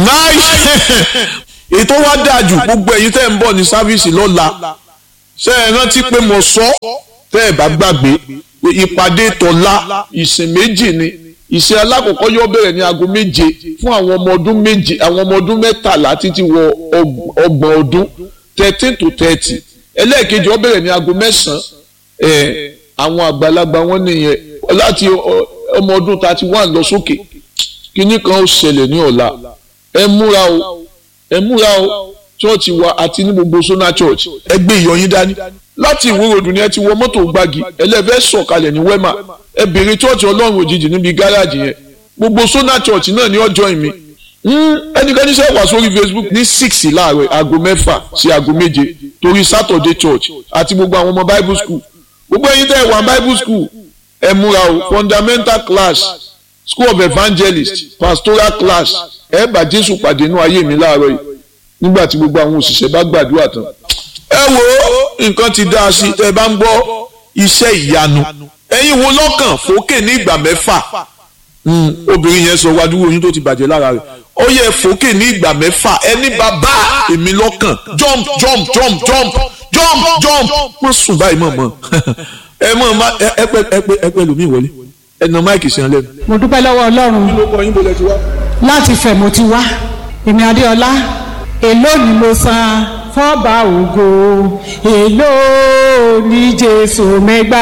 nice ètò wa dáa jù gbogbo ẹ̀yin tẹ́ ń bọ̀ ní sáfíìsì lọ́la ṣe é rántí pé mo sọ tẹ́ ẹ̀ bá gbàgbé ìpàdé tọ̀la ìsìn méjì ni ìsìn alákọ̀ọ́kọ́ yóò bẹ̀rẹ̀ ní aago méje fún àwọn ọmọ ọdún méje àwọn ọmọ ọdún mẹ́tàlá títí wọ ọgbọ̀n ọdún thirteen to thirty ẹlẹ́ẹ̀kejì ó bẹ̀rẹ̀ ní aago mẹ́sàn-án ẹ̀ àwọn àgbàlagbà wọn nìyẹn láti ọmọ ọdún thirty one lọ sókè kínní kan ó ṣẹlẹ̀ ní ọ̀la ẹ múra o ẹ múra o chọ́ọ̀chì wa àti ní gbogbo sona church ẹ gbé ìyọ̀yín dání láti ìwúròdù ni ẹ ti wọ mọ́tò gbági ẹlẹ́fẹ́ sọ̀kalẹ̀ ní wema ẹ béèrè chọ́ọ̀chì ọlọ́run òjijì níbi gáràjì yẹn gbogbo sona church náà ní ọjọ́ ìmí ẹnikẹ́ni ṣe wà sórí facebook ní six láàárọ̀ aago mẹ́fà sí aago méje torí saturday church àti gbogbo àwọn ọmọ bible school gbogbo ẹ̀yin tẹ́ ẹ wà bible school ẹ múra o fundamental class school of evangelist pastoral class ẹ bá jésù pàdé inú ayé mi láàárọ̀ yìí nígbà tí gbogbo àwọn òṣìṣẹ́ bá gbàdúrà tán. ẹ wo nǹkan ti dá a sí ẹ bá ń gbọ́ iṣẹ́ ìyanu ẹ̀yin wo lọ́kàn fòkè ní ìgbà mẹ́fà obìnrin yẹn sọ wájú oyún tó ti bàjẹ́ lára rẹ̀ ó yẹ fòkè ní ìgbà mẹ́fà ẹni bàbá èmi lọ́kàn jump jump jump jump jump jump wọ́n sùn báyìí mọ̀ mọ́ ẹ mọ̀ ẹ pẹ́ ẹ pẹ́ ẹ pẹ́ lómi ìwọlé ẹ nà máìkì sí ẹ lẹ́nu. mo dúpẹ́ lọ́wọ́ ọlọ́run láti fẹ̀ mo ti wá èmi adéọlá èló ni mo san fọ́ba ògo èló ni jésù mẹ́gbà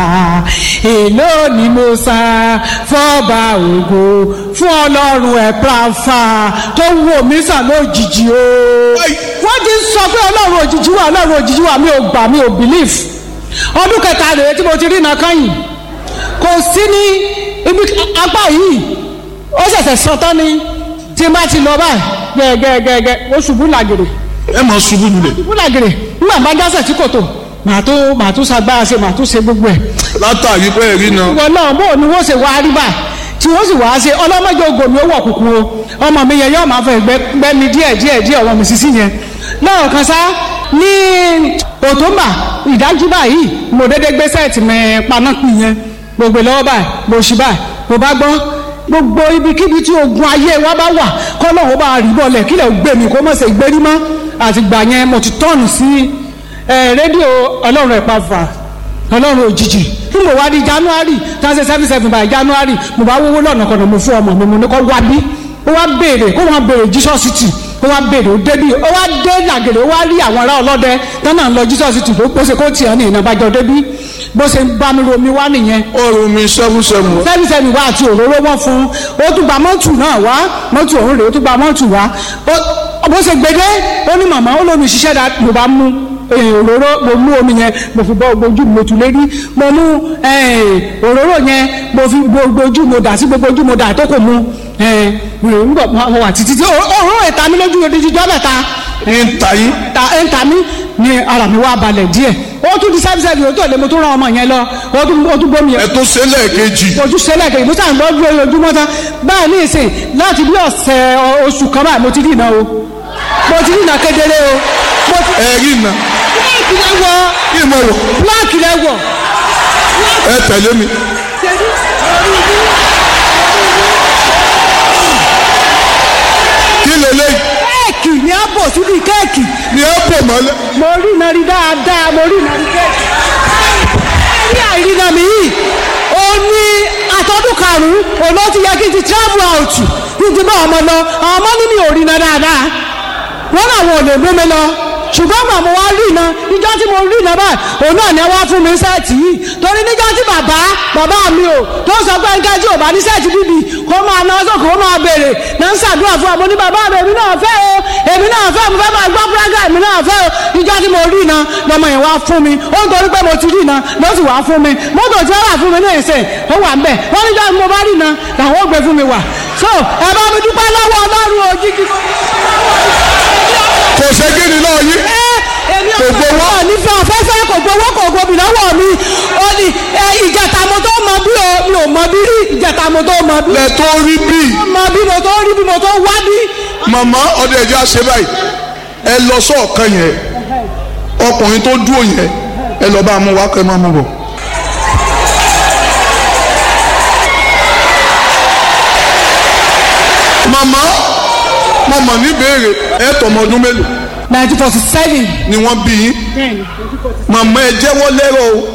èló ni mo san fọ́ba ògo fún ọlọ́run ẹ̀ pàfà tó wò mí sàn lójijì o wọ́n ti sọ pé ọlọ́run òjijì wà ọlọ́run òjijì wà mi ò gbà mi ò believe ọdún kẹta rèé tí mo ti rí iná kányìn kò sí ní ibi apá yìí ó ṣẹ̀ṣẹ̀ sọ tán ni tí n bá ti lọ báyìí gẹ́gẹ́gẹ́gẹ́ ó ṣubú làgèrè. ẹ máa ṣubú lulẹ̀. ṣubú làgèrè nígbà bá jásẹ̀ tí kò tó màá tó màá tó sagbára ṣe màá tó ṣe gbogbo ẹ̀. látàrí pé ẹ̀rí náà. ìwọ náà bó ni wọ́n ṣe wá rí báyìí tí wọ́n sì wá ṣe ọlọ́mọdé ogo mi ó wọ̀ kúkú o ọmọ mi yẹn yóò máa fẹ́ gbẹ́ mi díẹ̀ díẹ̀ díẹ̀ ọmọ mi sísí yẹn náà kan sá ní òtúmbà ìdájú báyìí mo dédé gbé sẹ́ẹ̀tì mi paná pin yẹn gbogbo lọ́wọ́ báyìí mo ṣì báyìí mo bá gbọ́ gbogbo ibikíbi tí ogun ayé wa bá wà kọ́lọ́hún bá rí bọ́ọ̀lẹ̀ kílẹ̀ gbé mi kó mọ̀ ṣe gbérí mọ́ àtìgbà yẹn mo ti tọ́ọ̀nù sí rédíò ọlọ́run ẹ̀pà fà ọlọ́run òjijì fún mo wá di january twenty seven seven by january mo bá wówó lọ́nà kan mo fún ọmọ mi mo ní kó wá bí ó wá béèrè kó wọ́n béèrè jesus city ó wá béèrè ó débí ó wá dé làgèrè ó wá rí àwọn ará ọlọ́dẹ tọ́nà ń lọ jesus city tó pèsè kó tiẹ̀ ní ìnàbàjọ́ débí bó ṣe ń bá mi romi wá nìyẹn. ọrùn mi seven seven. seven seven wá àti òróró wọn fún un ó tún gba mọ́tù náà wá mọ́tù òun rèé ó tún gba mọ́tù wá bó ṣe gbede ó ní màmá ó lómi ṣiṣẹ́ dá ló bá mú òróró mo mú omi yẹn mo fi bọ́ ojú mo tù lérí mo mú òróró yẹn mo fi gbogbo ojú mo dà sí gbogbo ojú mo dà tó kò mu nígbà mo wà títí tí òróró ìta mi lójú odidi jọ́ mẹ́ta. ń ta yín. ń ta mí ni ara mi wá balẹ̀ díẹ̀ ó tún di sẹ́bi sẹ́bi ó tó lè mo tún rán ọmọ yẹn lọ ó tún ó tún bómi yẹn. ẹ tó ṣe lẹ́ẹ̀kejì. ojú ṣe lẹ́ẹ̀kejì mo sàn lọ dúró ojúmọ́ tán báyìí ní ìsìn láti bí ọ̀sẹ̀ oṣù kan báyìí mo ti rí iná o mo ti rí iná kedere o. ẹ rí iná. bíláàkì lẹ wọ. kí ni mo wọ. bíláàkì lẹ wọ. ẹ tẹ̀lé mi. kí lélẹ́yìí kéèkì ni a bò síbi kéèkì. ni ẹ bò mọ́lẹ̀. mo rí iná rí dáadáa mo rí iná rí kéèkì. rí àìrìnà mi yìí ó ní àtọ́dún karùn-ún òun ló ti yẹ kí n ti travel out kí n ti bá ọmọ lọ àwọn ọmọ ní mi ò rí iná dáadáa wọ́n náà wọn ò lè mú mi lọ ṣùgbọ́n gbà mo wá rí iná ìjọ tí mo rí iná báyìí òun náà ni wá fún mi sẹ́ẹ̀tì yìí torí níjọ́ tí bàbá bàbá mi ò tó sọ pé nǹkan tí ò bá ní sẹ́ẹ̀tì bíbí kó máa ná sókè ó máa béèrè náà ń ṣàdúrà fún ọmọ ní bàbá mi èmi náà fẹ́ o èmi náà fẹ́ mo fẹ́ máa gbọ́ púrágà èmi náà fẹ́ o ìjọ tí mo rí iná lọmọ yẹn wá fún mi ó ń torí pé mo ti rí iná ló sì wá fún mi mọ́tò tí wọ́n wà fún mi ní ìsìn ó wà ń bẹ̀ wọ́n níjọ́ tí mo bá rí iná làwọn ò gbé fún mi wà so ẹ bá mi dúpẹ́ lọ́wọ́ ọlọ́run òjijì kò ṣe kí ni náà yí. èmi ò gbowó nífẹ̀ẹ́ ọ̀fẹ́fẹ́ kò gbowó kò gbomi lọ́wọ́ mi ó ní ìjẹta mo tó mọ bí o mi ò mọ bí rí ìjẹta mo tó mọ bí. lẹ tó rí bí. mọ bí mo tó rí bí mo tó wá bí. màmá ọdẹ ẹja ṣe báyìí ẹ lọ sọọkan yẹn ọkùnrin tó dúró yẹn ẹ lọ bá a mú wá kẹ máa mú bọ. màmá mo mọ̀ ní béèrè ẹ tọmọ ọdún mélòó nineteen forty seven. ni wọ́n bí yín màmá ẹ jẹ́wọ́ lẹ́rọ̀ o